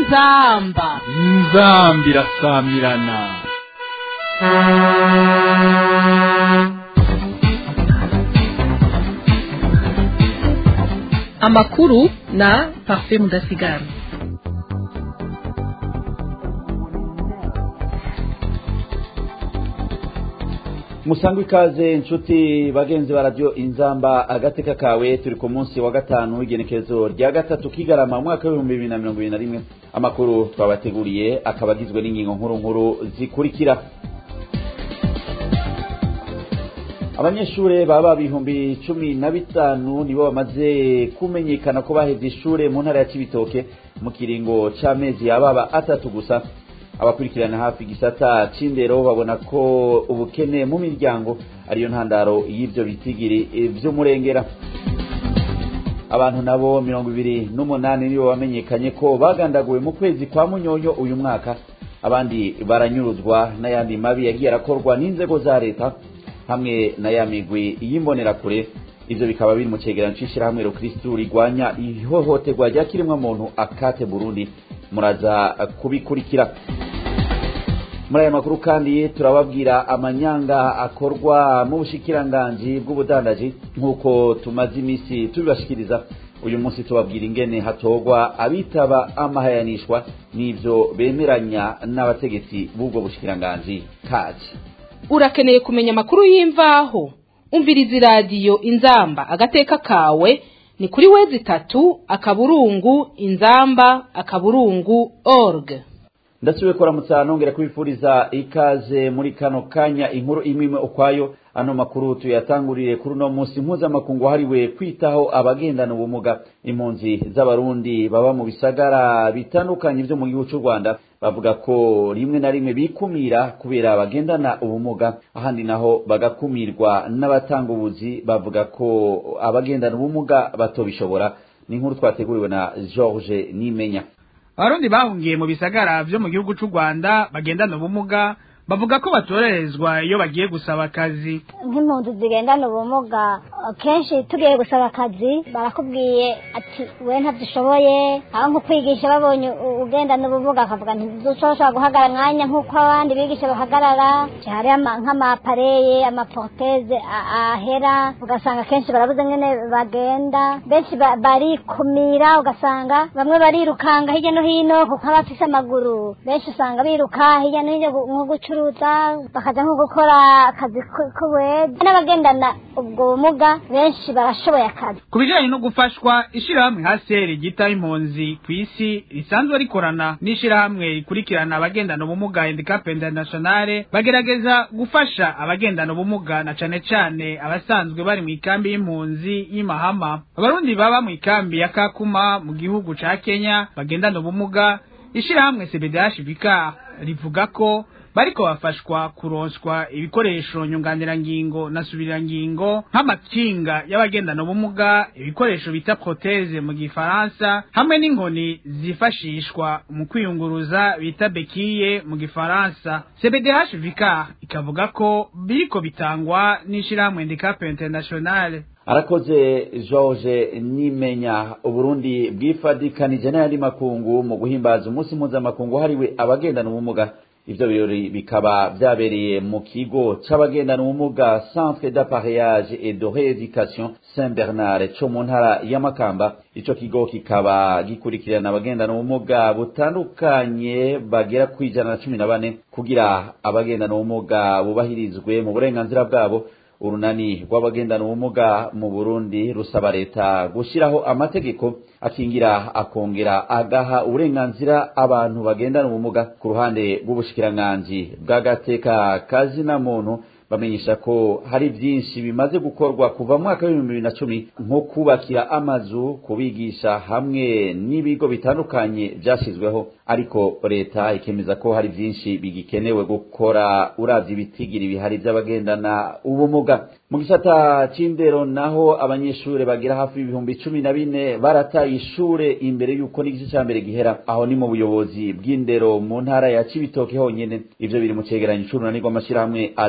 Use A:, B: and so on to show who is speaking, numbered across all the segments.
A: inzamba
B: inzambi irasamirana
C: amakuru na parfait mudasigara
D: musangwe ikaze inshuti bagenzi ba radiyo inzamba agateka kawe turi ku munsi wa gatanu w'igenekerezo rya gatatu kigarama umwaka w'ibihumbi bibiri na mirongo ibiri na rimwe amakuru twabateguriye akaba agizwe n'ingingo nkuru nkuru zikurikira abanyeshuri baba ibihumbi cumi na bitanu nibo bamaze kumenyekana ko baheze ishure mu ntara ya cibitoke mu kiringo c'amezi yababa atatu gusa abakurikirana hafi igisata c'indero babona ko ubukene mu miryango ariyo ntandaro y'ivyo bitigiri vy'umurengera abantu nabo mirongo ibiri n'umunani nibo bamenyekanye ko bagandaguwe mu kwezi kwa munyonyo uyu mwaka abandi baranyuruzwa n'ayandi mabi yagiye arakorwa n'inzego za leta hamwe na ya migwi y'imbonerakure ivyo bikaba biri mu cegeranyo c'ishirahamwe rukristu rigwanya ihohoterwa rya kiremwamuntu akate burundi muraza kubikurikira muri aya makuru kandi turababwira amanyanga akorwa mu bushikiranganji bw'ubudandaji nk'uko tumaze iminsi tubibashikiriza uyu munsi tubabwira ingene hatorwa abitaba amahayanishwa n'ivyo bemeranya n'abategetsi b'ubwo bushikiranganji kaje
A: urakeneye kumenya amakuru y'imvaho umviriza iradiyo inzamba agateka kawe ni kuri wezi itatu akaburungu inzamba akaburungu org
D: ndasubiye kuramutsa nongera kubifuriza ikaze muri kano kanya inkuru imwe imwe ukwayo ano makuru tuyatangurire kuri uno munsi mpuzamakungu wahariwe kwitaho abagendana ubumuga impunzi z'abarundi baba mu bisagara bitandukanye vyo mu gihugu c'u rwanda bavuga ko rimwe na rimwe bikumira kubera abagendana ubumuga ahandi naho bagakumirwa n'abatanga ubuzi bavuga ko abagendana ubumuga batobishobora ni inkuru twateguriwe na george nimenya
E: abarundi bahungiye mu bisagara vyo mu gihugu c'u rwanda bagendana ubumuga bavuga ko batorerezwa iyo bagiye gusaba akazi
F: nk'impunzi zigendana ubumuga kenshi tugiye gusaba akazi barakubwiye ati we ntabyishoboye aho nko kwigisha babonye ugendana ubumuga akavuga ntidushobora guhagarara mwanya nk'uko abandi bigisha bahagarara hari nk'amapareye amaporoteze ahera ugasanga kenshi barabuze nyine bagenda benshi barikumira ugasanga bamwe barirukanga hirya no hino kuko abafise amaguru benshi usanga biruka hirya no hino nko gucura gucuruza bakaja nko gukora akazi k'ubuwede n'abagendana ubwo bumuga benshi barashoboye akazi
E: ku bijanye no gufashwa ishirahamwe haseri ryita impunzi ku isi risanzwe rikorana n'ishirahamwe rikurikirana abagendana ubumuga handicap internationale bagerageza gufasha abagendana ubumuga na cane cane abasanzwe bari mu ikambi y'impunzi y'imahama abarundi baba mu ikambi ya kakuma mu gihugu ca kenya bagendana ubumuga ishirahamwe cbdh bika rivuga ko bariko bafashwa kuronswa ibikoresho nyunganirangingo na subirirangingo nk'amakinga y'abagendana ubumuga ibikoresho bita proteze mu gifaransa hamwe n'inkoni zifashishwa mu kwiyunguruza bita bekiye mu gifaransa cbdh vicar ikavuga ko biriko bitangwa n'ishirahamwe handicap internationale
D: arakoze george nimenya uburundi bwifadikanije n'ayandi makungu mu guhimbaza umunsi mpuzamakungu wahariwe abagendana ubumuga ivyo birori bikaba vyabereye mu kigo c'abagendana ubumuga centre d'appareillage et de rééducation saint bernard co mu ntara ya makamba ico kigo kikaba gikurikirana abagendana ubumuga butandukanye bagera kwijana na cumi na bane kugira abagendana ubumuga bubahirizwe mu burenganzira bwabo urunani rw'abagendana ubumuga mu burundi rusaba leta gushyiraho amategeko akingira akongera agaha uburenganzira abantu bagendana ubumuga ku ruhande rw'ubushikiranganji bw'agateka kazina muntu bamenyesha ko hari byinshi bimaze gukorwa kuva mu mwaka w'ibihumbi bibiri na cumi nko kubakira amazu kubigisha hamwe n'ibigo bitandukanye byashyizweho ariko leta ikemeza ko hari byinshi bigikenewe gukora uravye ibitigiri bihari by'abagendana ubumuga mu gisata c'indero naho abanyeshure bagira hafi ibihumbi cumi na bine barataye ishure imbere y'uko n'igice ca mbere gihera aho ni mu buyobozi bw'indero mu ntara ya cibitoke honyene ivyo biri mu cegeranyo c'urunani rw'amashirahamwe adaharanira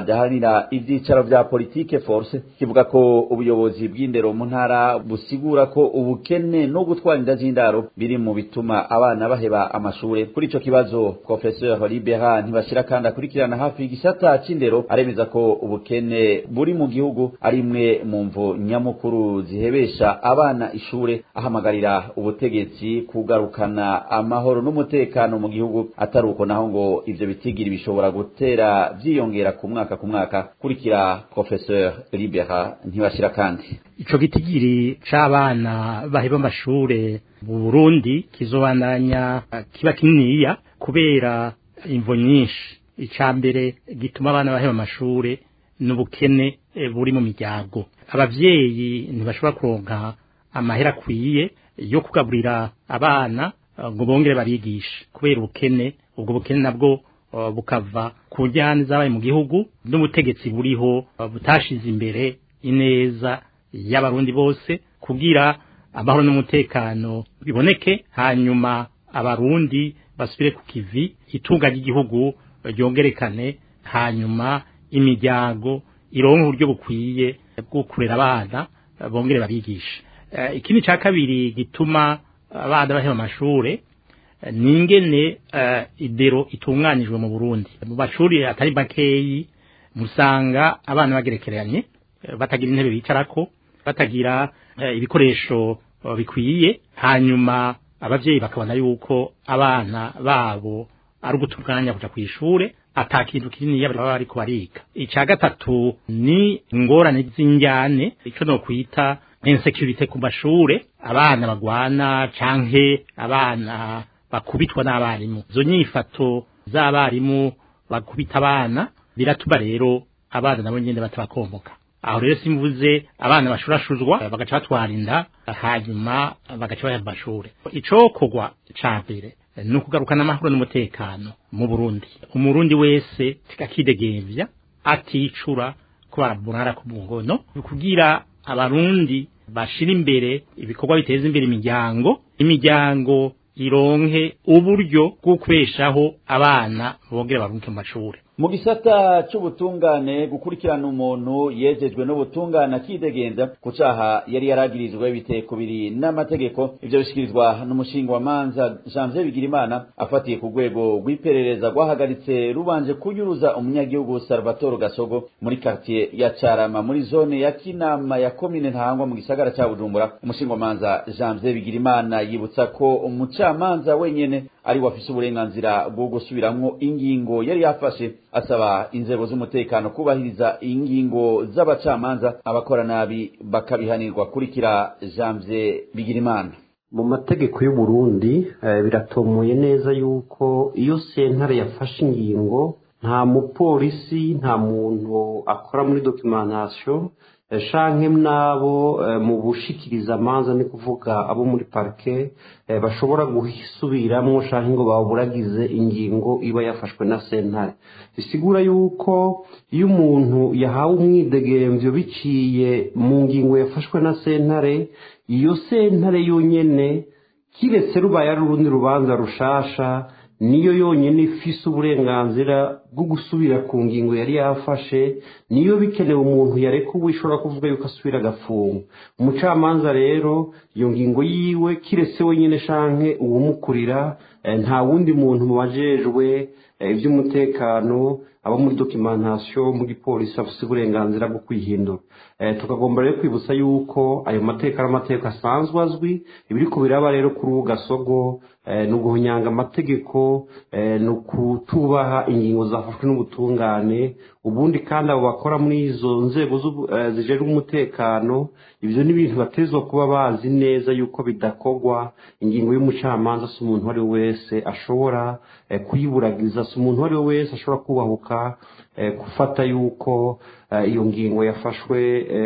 D: gikurikirana ivyicaro vya politike force kivuga ko ubuyobozi bw'indero mu ntara busigura ko ubukene no gutwara inda z'indaro biri mu bituma abana baheba amashure kuri ico kibazo professeur libera ntibashira kandi akurikirana hafi igisata c'indero aremeza ko ubukene buri mu gihugu ari imwe mu mvo nyamukuru zihebesha abana ishure ahamagarira ubutegetsi kugarukana amahoro n'umutekano mu gihugu atari uko naho ngo ivyo bitigiri bishobora gutera vyiyongera ku mwaka ku mwaka kurikira professeur libera ntibashira kandi
G: ico gitigiri c'abana baheba amashure mu Burundi kizobandanya kiba kininiya kubera imvo nyinshi ica mbere gituma abana baheba amashure n'ubukene buri mu miryango abavyeyi ntibashobora kuronka amahera akwiye yo kugaburira abana ngo bongere barigishe kubera ubukene ubwo bukene nabwo bukava ku njyana zabaye mu gihugu n'ubutegetsi buriho butashize imbere ineza y'abarundi bose kugira amahoro n'umutekano biboneke hanyuma abarundi basubire ku kivi itunga ry'igihugu ryongerekane hanyuma imiryango ironka uburyo bukwiye bwo kurera abana bongere babigishe ikindi cya kabiri gituma abana baheba amashure ni ingene idero itunganijwe mu burundi mu mashuri atari makeyi musanga abana bagerekeranye batagira intebe bicarako batagira ibikoresho bikwiye hanyuma abavyeyi bakabona yuko abana babo ari ugutunganya kuja kw'ishure ata kintu kinini baba bariko bariga ica gatatu ni ingorane z'injyane ico no kwita insecurity ku mashure abana bagwana canke abana bakubitwa n'abarimu izo nyifato z'abarimu bakubita abana biratuma rero abana nabo nyene batabakomboka aho rero simvuze abana bashurashuzwa bagaca batwara inda hanyuma bagaca baja mu mashure icokorwa ca mbere ni ukugarukana amahoro n'umutekano mu burundi umurundi wese akidegembya aticura ko barabunara ku mungono kugira abarundi bashira imbere ibikorwa biteza imbere imiryango imiryango ironke uburyo bwo kubeshaho abana bongera barunke mu mashuri
D: mu gisata c'ubutungane gukurikirana umuntu yejejwe n'ubutungane akidegenza ku caha yari yaragirizwe biteye kubiri n'amategeko ivyo bishikirizwa n'umushinga wa manza janvier bigirimana afatiye ku rwego rw'iperereza rwahagaritse rubanje kunyuruza umunyagihugu salvatore gasogo muri quartier ya carama muri zone ya kinama ya komine ntahangwa mu gisagara ca bujumbura umushinga wa manza janvier bigirimana yibutsa ko umucamanza wenyene ari wafise uburenganzira bwo gusubiramwo ingingo yari yafashe asaba inzego z'umutekano kubahiriza ingingo z'abacamanza abakora nabi bakabihanirwa kurikira janvier bigirimana
H: mu mategeko y'u Burundi biratomoye neza yuko iyo sentare yafashe ingingo nta mupolisi nta muntu akora muri documentation shanke n'abo mu bushikiriza amanza ni kuvuga abo muri parike bashobora gusubiramwo shanke ngo baburagize ingingo iba yafashwe na sentare bisigura yuko iyo umuntu yahawe umwidegemvyo biciye mu ngingo yafashwe na sentare iyo sentare yonyene kiretse rubaye ari urundi rubanza rushasha niyo yonyine ifise uburenganzira bwo gusubira ku ngingo yari yafashe niyo bikenewe umuntu yareka ubu ishobora kuvuga yuko asubira agafunga umucamanza rero iyo ngingo yiwe kiretse wenyine shanke uwumukurira nta wundi muntu mubajejwe iby'umutekano abo muri documentation mu gipolisi afite uburenganzira bwo kwihindura tukagomba rero kwibutsa yuko ayo mateka ari amateka asanzwe azwi ibiri ku biraba rero kuri ubu gasogo ni uguhunyanga amategeko ni ukutubaha ingingo zafashwe n'ubutungane ubundi kandi abo bakora muri izo nzego zijejwe umutekano ibyo ni ibintu batezwa kuba bazi neza yuko bidakorwa ingingo y'umucamanza si umuntu uwo ari we wese ashobora kuyiburagiza si umuntu uwo ari we wese ashobora kubahuka gufata yuko iyo ngingo yafashwe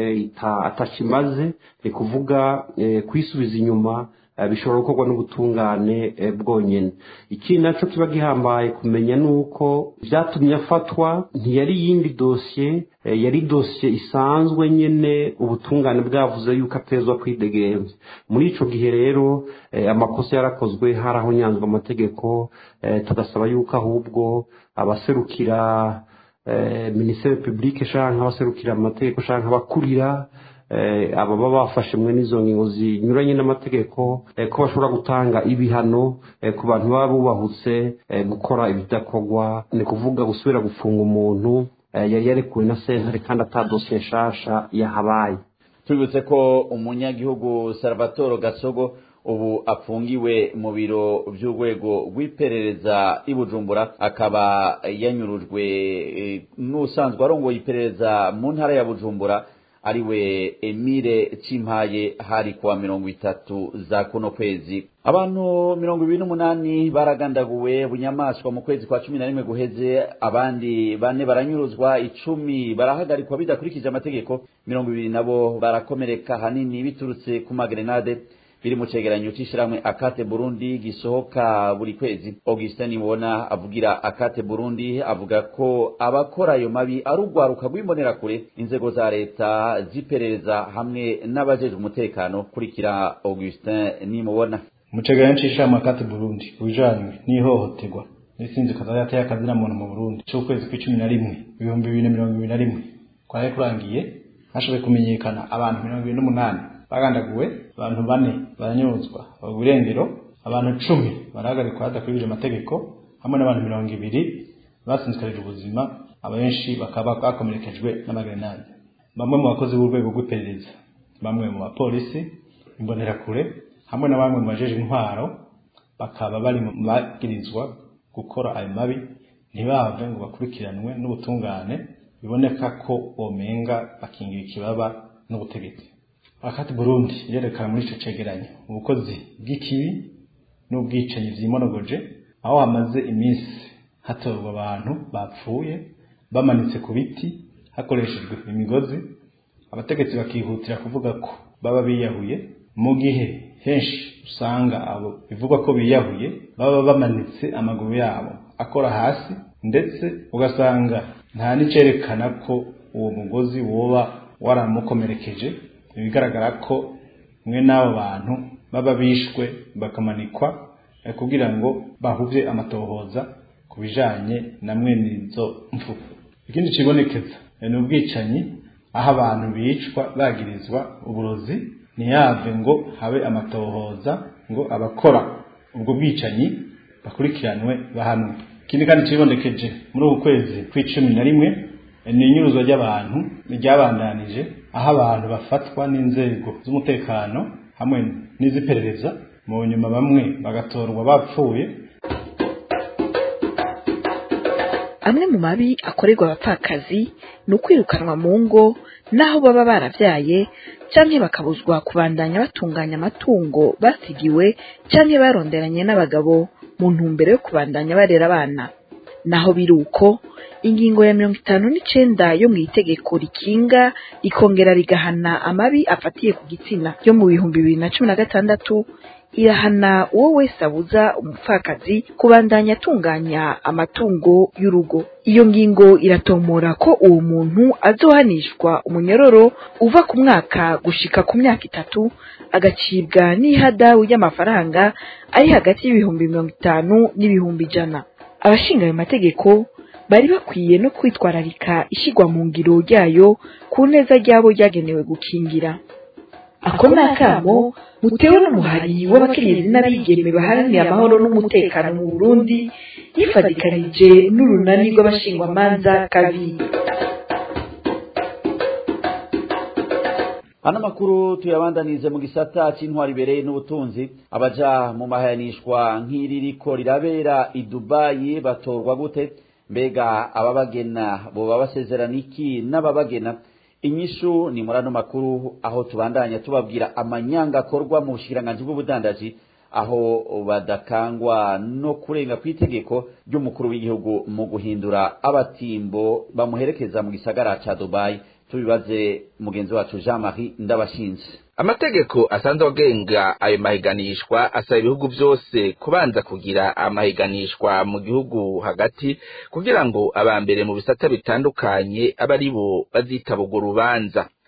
H: atakimaze ni kuvuga kuyisubiza inyuma bishobora gukorwa n'ubutungane bwonyine ikindi nacyo kiba gihambaye kumenya ni uko byatumye afatwa ntiyari iyindi dosiye yari dosiye isanzwe nyine ubutungane bwavuze yuko atezwa kwidegenza muri icyo gihe rero amakosa yarakozwe hari aho nyanzwe amategeko tugasaba yuko ahubwo abaserukira minisiteri publike canke abaserukira amategeko canke abakurira ababa bafashe mwe n'izo ngingo zinyuranye n'amategeko ko bashobora gutanga ibihano ku bantu baba bubahutse gukora ibidakorwa ni kuvuga gusubira gufunga umuntu yari yarekuwe na sentare kandi atadosiye nshasha yahabaye
D: tubibutse ko umunyagihugu salvatore gasogo ubu apfungiwe mu biro by'urwego rw'iperereza i bujumbura akaba yanyurujwe n'usanzwe arongoye iperereza mu ntara ya bujumbura ariwe emile cimpaye hari kuwa mirongo itatu za kuno kwezi abantu mirongo ibiri n'umunani baragandaguwe bunyamaswa mu kwezi kwa cumi na rimwe guheze abandi bane baranyuruzwa icumi barahagarikwa bidakurikije amategeko mirongo ibiri nabo barakomereka hanini biturutse ku magrenade biri mu cegeranyo c'ishirahamwe akate burundi gisohoka buri kwezi augustin nibona avugira akate burundi avuga ko abakora ayo mabi ari urwaruka rw'imbonerakure inzego za leta ziperereza hamwe n'abajejwe umutekano kurikira augustin nimubona
I: mu cegeranyo c'ishirahamwe akate burundi kubijanywe n'ihohoterwa n'isinzi kazayata y'akazina muntu mu burundi c'ukwezi kw'icumi na rimwe ibihumbi bibiri na mirongo ibiri na rimwe kwari kurangiye hashoboye kumenyekana abantu mirongo ibiri n'umunani bagandaguwe abantu bane baranyuzwa burengero abantu cumi barahagarikwa hadakurikije amategeko hamwe n'abantu mirongo ibiri basinzikarije ubuzima abenshi bakaba bakomerekejwe n'amagrenade bamwe mu bakozi b'urwego rw'iperereza bamwe mu bapolisi imbonerakure hamwe na bamwe mu bajeje intwaro bakaba bari mu bagirizwa gukora ayo mabi ntibave ngo bakurikiranwe n'ubutungane biboneka ko bomenga bakingira ikibaba n'ubutegetsi akati Burundi yerekana muri ico cegeranyo ubukozi bw'ikibi n'ubwicanyi vyimonogoje aho hamaze iminsi hatorwa abantu bapfuye bamanitse ku biti hakoreshejwe imigozi abategetsi bakihutira kuvuga ko baba biyahuye mu gihe henshi usanga abo bivugwa ko biyahuye baba bamanitse amaguru yabo akora hasi ndetse ugasanga nta n'icerekana ko uwo mugozi woba waramukomerekeje ibigaragara ko mwe n'abo bantu baba bishwe bakamanikwa kugira ngo bahuvye amatohoza ku bijanye na mwene izo mfu ikindi kibonekeza ni ubwicanyi aho abantu bicwa bagirizwa uburozi ntiyave ngo habe amatohoza ngo abakora ubwo bwicanyi bakurikiranwe bahanwe ikindi kandi kibonekeje muri uku kwezi kw'icumi na rimwe ni inyuruzwa ry'abantu ryabandanije aho abantu bafatwa n'inzego z'umutekano hamwe n'iz'iperereza mu nyuma bamwe bagatorwa bapfuye
C: amwe mu mabi akorerwa abapfakazi ni ukwirukanwa mu ngo n'aho baba barabyaye cyangwa bakabuzwa kubandanya batunganya amatungo basigiwe cyangwa baronderanye n'abagabo mu ntumbero yo kubandanya barera abana naho biri uko ingingo ya mirongo itanu n'icenda yo mu itegeko rikinga rikongera rigahana amabi afatiye ku gitsina yo mu bihumbi bibiri na cumi na gatandatu irahana uwo wese abuza umupfakazi kubandanya atunganya amatungo y'urugo iyo ngingo iratomora ko uwo muntu azohanishwa umunyororo uva ku mwaka gushika ku myaka itatu agacibwa n'ihadabu y'amafaranga ari hagati y'ibihumbi mirongo itanu n'ibihumbi ijana abashinga ayo mategeko bari bakwiye no kwitwararika ishyirwa mu ngiro ryayo ku neza ryabo ryagenewe gukingira ako ni akamo mutewe n'umuhari w'abakenyezi n'abigeme baharanira amahoro n'umutekano mu burundi yifadikanije n'urunani rw'abashingwamanza kabiri
D: hano amakuru tuyabandanize mu gisata cy'intwari ibereye n'ubutunzi abaja mu mahayanishwa nk'iri riko rirabera i dubayi batorwa gute mbega ababagena boba basezerana iki n'ababagena inyishu ni muri ano makuru aho tubandanya tubabwira amanyanga akorwa mu bushikiranganji bw'ubudandaji aho badakangwa no kurenga ku itegeko ry'umukuru w'igihugu mu guhindura abatimbo bamuherekeza mu gisagara ca dubayi tubibaze mugenzi wacu jean marie ndabashinze
J: amategeko asanzwe agenga ayo mahiganishwa asaba ibihugu byose kubanza kugira amahiganishwa mu gihugu hagati kugira ngo aba mbere mu bisata bitandukanye abe ari bo bazitaba urwo rubanza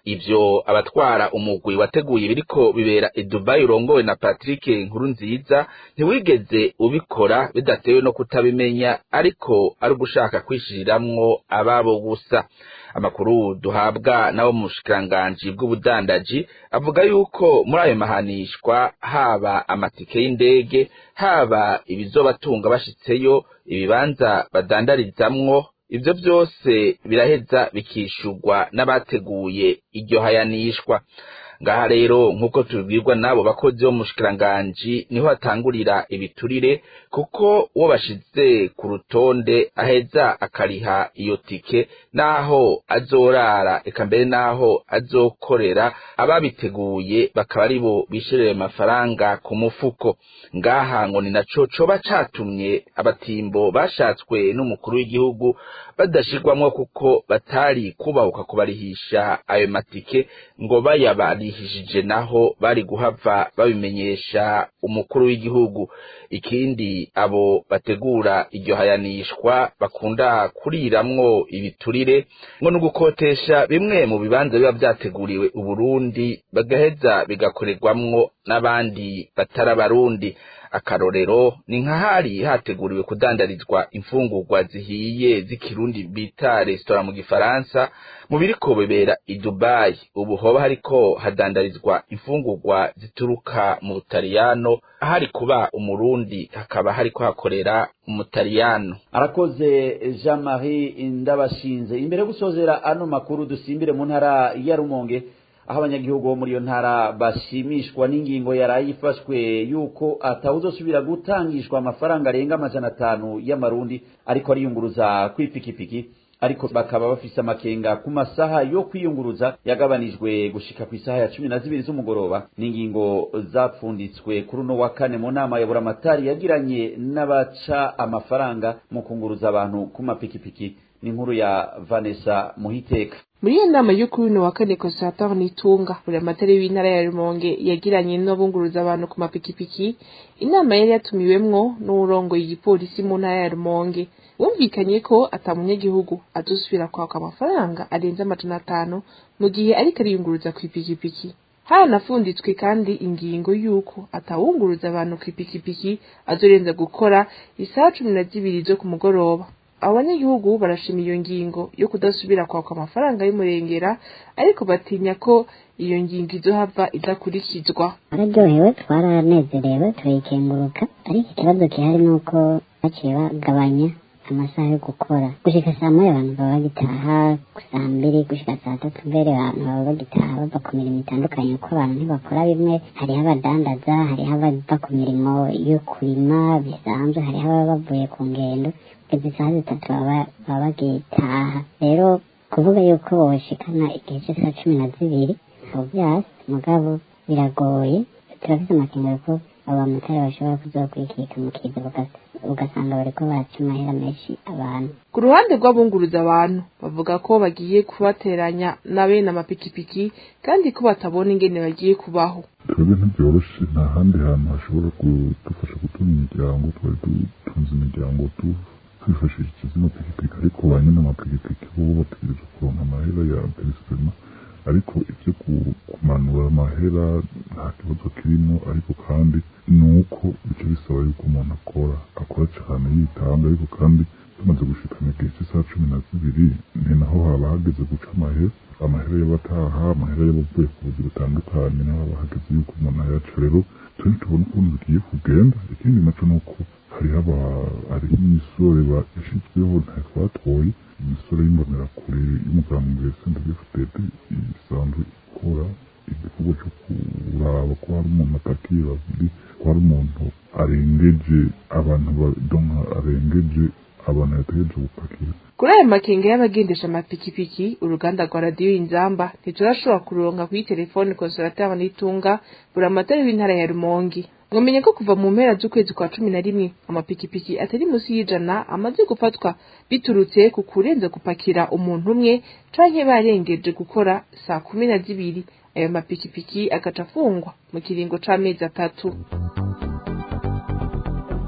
J: ivyo abatwara umugwi wateguye ibiriko bibera i Dubai urongowe na Patrick Nkurunziza ntiwigeze ubikora bidatewe no kutabimenya ariko ari ugushaka kwishiriramwo ababo gusa amakuru duhabwa nabo mu bushikiranganji bw'ubudandaji avuga yuko muri ayo mahanishwa haba amatike y'indege haba ibizobatunga bashitseyo ibibanza badandarizamwo ivyo vyose biraheza bikishurwa n'abateguye iryo hayanishwa ngaha rero nk'uko tubibwirwa n'abo bakozi bo mu bushikiranganji niho hatangurira ibiturire kuko uwo bashize ku rutonde aheza akariha iyo tike n'aho azorara eka mbere n'aho azokorera ababiteguye bakaba ari bo bishyurira ayo mafaranga ku mufuko ngaha ngo ni naco coba catumye abatimbo bashatswe n'umukuru w'igihugu badashirwamwo kuko batari kubahuka kubarihisha ayo matike ngo bayabarihishije naho bari guhava babimenyesha umukuru w'igihugu ikindi abo bategura iryo hayanishwa bakunda kuriramwo ibiturire ngo ni ugukotesha bimwe mu bibanza biba vyateguriwe uburundi bagaheza bigakorerwamwo n'abandi batari abarundi akarorero ni nka hari hateguriwe kudandarizwa imfungurwa zihiye z'ikirundi bita resitora mu gifaransa mu biriko bibera i Dubai ubu hoba hariko hadandarizwa imfungurwa zituruka mu Butaliyano ahari kuba umurundi hakaba hariko hakorera umutaliyano
D: arakoze Jean Marie Ndabashinze imbere yo gusozera ano makuru dusimbire mu ntara ya Rumonge aho abanyagihugu bo muri iyo ntara bashimishwa n'ingingo yaraye ifashwe yuko atawuzosubira gutangishwa amafaranga arenga amajana atanu y'amarundi ariko ariyunguruza kw'ipikipiki ariko bakaba bafise amakenga ku masaha yo kwiyunguruza yagabanijwe gushika ku isaha ya cumi na zibiri z'umugoroba n'ingingo zapfunditswe kuri uno wa kane mu nama ya buramatari yagiranye n'abaca amafaranga mu kunguruza abantu ku mapikipiki ni inkuru ya Vanessa Muhiteka
K: muri iyo nama yo kuri uno wa kane constateur nitunga buri amatari w'intara ya rumonge yagiranye n'abunguruza abantu ku mapikipiki inama yari yatumiwemwo n'uwurongoye igipolisi mu ntara ya rumonge wumvikanye ko ata munyagihugu azosubira kwaka amafaranga arenze amajana atanu mu gihe ariko ariyunguruza ku ipikipiki haranafunditswe kandi ingingo y'uko atawunguruza abantu ku ipikipiki azorenza gukora isaha cumi na zibiri zo ku mugoroba abanyagihugu barashima iyo ngingo yo kudasubira kwaka amafaranga y'umurengera ariko batinya ko iyo ngingo izohava idakurikizwa
L: bararyohewe twaranezerewe turayikenguruka ariko ikibazo gihari ni uko baciye bagabanya amasaha yo gukora gushika saa moya abantu baba bagitaha saa mbiri gushika saa tatu mbere abantu baba bagitaha bava ku mirimo itandukanye kuko abantu ntibakora bimwe hariho abadandaza hariho abava ku mirimo yo kurima bisanzwe hariho ababa bavuye ku ngendo izi saha zitatu baba bagitaha rero kuvuga yuko boshikana igihe cy'isaha cumi na zibiri ntabwo byasi mugabo biragoye turafite amakenga ko abamotari bashobora kuzokwikika mu kiza ugasanga bariko baca amahera menshi abantu
K: ku ruhande rw'abunguruza abantu bavuga ko bagiye kubateranya na bene amapikipiki kandi ko batabona ingene bagiye kubaho
M: twebwe ntibyoroshe nta handi hantu hashobora kudufasha gutunga imiryango twari dutunze imiryango twifashishije zino pikipiki ariko ba nyine amapikipiki bo bategereza kuronka amahera ya peresema ariko ibyo kumanura amahera nta kibazo kirimo ariko kandi ni uko bica bisaba yuko umuntu akora akora cyane yitanga ariko kandi tumaze gushikana igihe cy'isaha cumi na zibiri ni naho haba hageze guca amahera amahera y'abataha amahera y'abavuye ku buzi butandukanye naho haba hageze yuko umuntu ayaca rero twe tubona ukuntu bigiye kugenda ikindi naco ni uko hariho aba hariho imisore yashyizweho ntako batoye imisore y'imbonerakure y'umugambwe sendagefutete isanzwe ikora igikorwa cyo kuraba ko hari umuntu atakiye babiri ko hari umuntu arengeje abantu badonka arengeje abantu yategereje gupakira
K: kuri ayo makenga y'abagendesha amapikipiki uruganda rwa radiyo inzamba ntiturashobora kuronka kuri telefone konsorateri n'itunga buri amatara w'intara ya rumongi mwamenye ko kuva mu mpera z'ukwezi kwa cumi na rimwe amapikipiki atari munsi y'ijana amaze gufatwa biturutse ku kurenza gupakira umuntu umwe canke barengeje gukora saa kumi na zibiri ayo mapikipiki agaca afungwa mu kiringo c'amezi atatu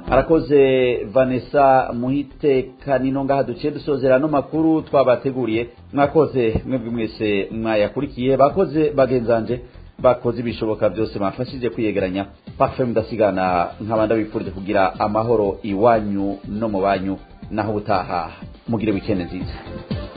D: arakoze vanessa muhitekanino ngaha duciye dusozera no makuru twabateguriye mwakoze mwebwe mwese mwayakurikiye bakoze bagenzanje bakoze ibishoboka byose bafashije kwiyegeranya pafe mudasigana nk'abandi bifurije kugira amahoro iwanyu no mu banyu naho ubutaha mugire wikende nziza